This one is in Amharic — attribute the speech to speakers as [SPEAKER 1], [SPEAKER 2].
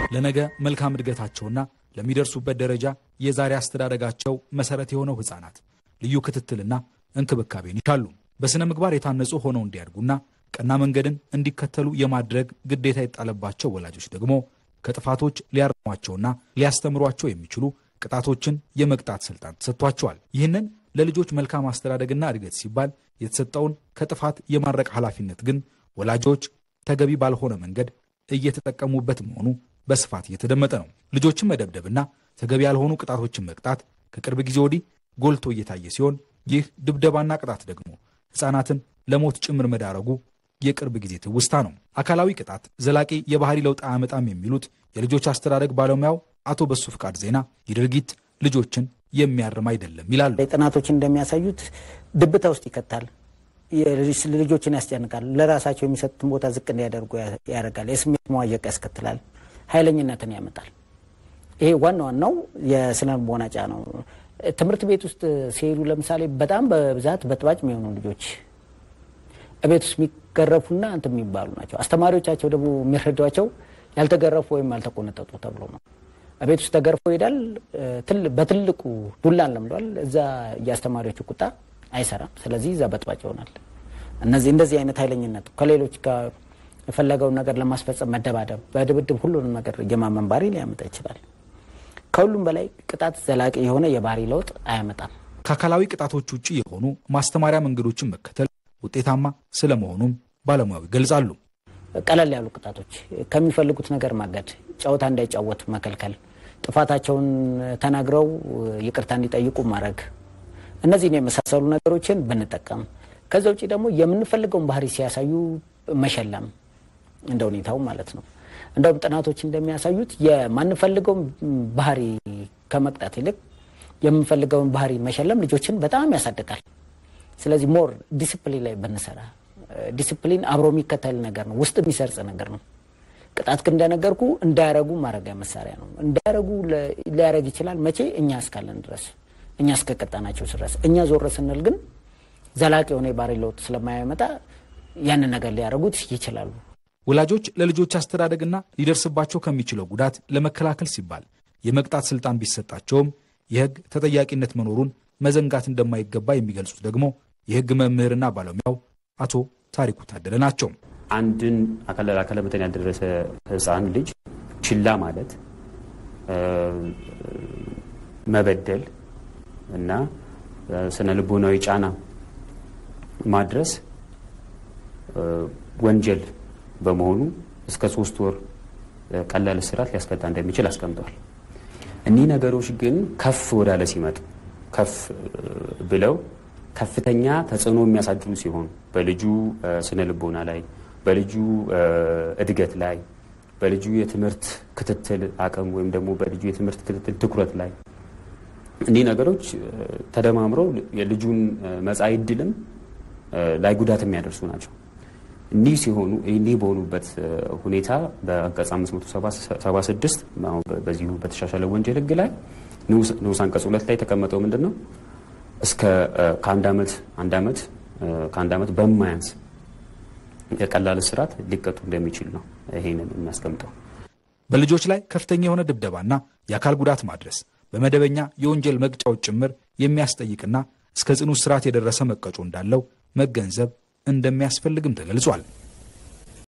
[SPEAKER 1] ለነገ መልካም እድገታቸውና ለሚደርሱበት ደረጃ የዛሬ አስተዳደጋቸው መሰረት የሆነው ሕፃናት ልዩ ክትትልና እንክብካቤን ይሻሉ። በሥነ ምግባር የታነጹ ሆነው እንዲያድጉና ቀና መንገድን እንዲከተሉ የማድረግ ግዴታ የጣለባቸው ወላጆች ደግሞ ከጥፋቶች ሊያርሟቸውና ሊያስተምሯቸው የሚችሉ ቅጣቶችን የመቅጣት ስልጣን ተሰጥቷቸዋል። ይህንን ለልጆች መልካም አስተዳደግና እድገት ሲባል የተሰጠውን ከጥፋት የማድረቅ ኃላፊነት ግን ወላጆች ተገቢ ባልሆነ መንገድ እየተጠቀሙበት መሆኑ በስፋት እየተደመጠ ነው። ልጆችን መደብደብና ተገቢ ያልሆኑ ቅጣቶችን መቅጣት ከቅርብ ጊዜ ወዲህ ጎልቶ እየታየ ሲሆን ይህ ድብደባና ቅጣት ደግሞ ሕፃናትን ለሞት ጭምር መዳረጉ የቅርብ ጊዜ ትውስታ ነው። አካላዊ ቅጣት ዘላቂ የባህሪ ለውጥ አያመጣም የሚሉት የልጆች አስተዳደግ ባለሙያው አቶ በሱ ፍቃድ ዜና ይህ ድርጊት ልጆችን የሚያርም አይደለም ይላሉ።
[SPEAKER 2] ጥናቶች እንደሚያሳዩት ድብታ ውስጥ ይከታል፣ ልጆችን ያስጨንቃል፣ ለራሳቸው የሚሰጡትን ቦታ ዝቅ እንዲያደርጉ ያደርጋል፣ የስሜት መዋዠቅ ያስከትላል፣ ኃይለኝነትን ያመጣል። ይሄ ዋና ዋናው የስነ ልቦና ጫና ነው። ትምህርት ቤት ውስጥ ሲሄዱ ለምሳሌ በጣም በብዛት በጥባጭ የሚሆኑ ልጆች ቤት ውስጥ የሚገረፉና እንትን የሚባሉ ናቸው። አስተማሪዎቻቸው ደግሞ የሚረዷቸው ያልተገረፉ ወይም ያልተቆነጠጡ ተብሎ ነው። ቤት ውስጥ ተገርፎ ይሄዳል። በትልቁ ዱላን ለምዷል። እዛ የአስተማሪዎቹ ቁጣ አይሰራም። ስለዚህ እዛ በጥባጭ ይሆናል። እነዚህ እንደዚህ አይነት ኃይለኝነት ከሌሎች ጋር የፈለገውን ነገር ለማስፈጸም መደባደብ፣ በድብድብ ሁሉንም ነገር የማመን ባህሪ ሊያመጣ ይችላል። ከሁሉም በላይ ቅጣት ዘላቂ የሆነ የባህሪ ለውጥ አያመጣም።
[SPEAKER 1] ከአካላዊ ቅጣቶች ውጭ የሆኑ ማስተማሪያ መንገዶችን መከተል ውጤታማ ስለመሆኑም ባለሙያው ይገልጻሉ።
[SPEAKER 2] ቀለል ያሉ ቅጣቶች ከሚፈልጉት ነገር ማገድ፣ ጨዋታ እንዳይጫወቱ መከልከል፣ ጥፋታቸውን ተናግረው ይቅርታ እንዲጠይቁ ማድረግ፣ እነዚህን የመሳሰሉ ነገሮችን ብንጠቀም፣ ከዛ ውጭ ደግሞ የምንፈልገውን ባህሪ ሲያሳዩ መሸለም እንደ ሁኔታው ማለት ነው። እንደውም ጥናቶች እንደሚያሳዩት የማንፈልገውን ባህሪ ከመቅጣት ይልቅ የምንፈልገውን ባህሪ መሸለም ልጆችን በጣም ያሳድጋል። ስለዚህ ሞር ዲስፕሊን ላይ ብንሰራ ዲስፕሊን አብሮ የሚከተል ነገር ነው፣ ውስጥ የሚሰርጽ ነገር ነው። ቅጣት ግን እንደነገርኩ እንዳያረጉ ማድረጊያ መሳሪያ ነው። እንዳያረጉ ሊያረግ ይችላል። መቼ? እኛ እስካለን ድረስ፣ እኛ እስከቀጣናቸው ድረስ። እኛ ዞር ስንል ግን ዘላቂ የሆነ የባህሪ ለውጥ ስለማያመጣ ያንን ነገር ሊያደርጉት ይችላሉ።
[SPEAKER 1] ወላጆች ለልጆች አስተዳደግና ሊደርስባቸው ከሚችለው ጉዳት ለመከላከል ሲባል የመቅጣት ስልጣን ቢሰጣቸውም የሕግ ተጠያቂነት መኖሩን መዘንጋት እንደማይገባ የሚገልጹት ደግሞ የሕግ መምህርና ባለሙያው አቶ ታሪኩ ታደለ ናቸው።
[SPEAKER 3] አንድን አካለ መጠን ያልደረሰ ሕፃን ልጅ ችላ ማለት፣ መበደል እና ስነ ልቦናዊ ጫና ማድረስ ወንጀል በመሆኑ እስከ ሶስት ወር ቀላል እስራት ሊያስቀጣ እንደሚችል አስቀምጠዋል። እኒህ ነገሮች ግን ከፍ ወዳለ ሲመጡ ከፍ ብለው ከፍተኛ ተጽዕኖ የሚያሳድሩ ሲሆኑ በልጁ ስነ ልቦና ላይ፣ በልጁ እድገት ላይ፣ በልጁ የትምህርት ክትትል አቅም ወይም ደግሞ በልጁ የትምህርት ክትትል ትኩረት ላይ እኒህ ነገሮች ተደማምረው የልጁን መጻኢ ዕድልም ላይ ጉዳት የሚያደርሱ ናቸው። እኒህ ሲሆኑ እኒህ በሆኑበት ሁኔታ በአንቀጽ 576 በዚሁ በተሻሻለ ወንጀል ሕግ ላይ ንዑስ አንቀጽ ሁለት ላይ የተቀመጠው ምንድን ነው? እስከ ከአንድ ዓመት አንድ ዓመት ከአንድ ዓመት በማያንስ የቀላል እስራት ሊቀጡ እንደሚችል ነው ይሄንን የሚያስቀምጠው።
[SPEAKER 1] በልጆች ላይ ከፍተኛ የሆነ ድብደባና የአካል ጉዳት ማድረስ በመደበኛ የወንጀል መቅጫዎች ጭምር የሚያስጠይቅና እስከ ጽኑ እስራት የደረሰ መቀጮ እንዳለው መገንዘብ እንደሚያስፈልግም ተገልጿል።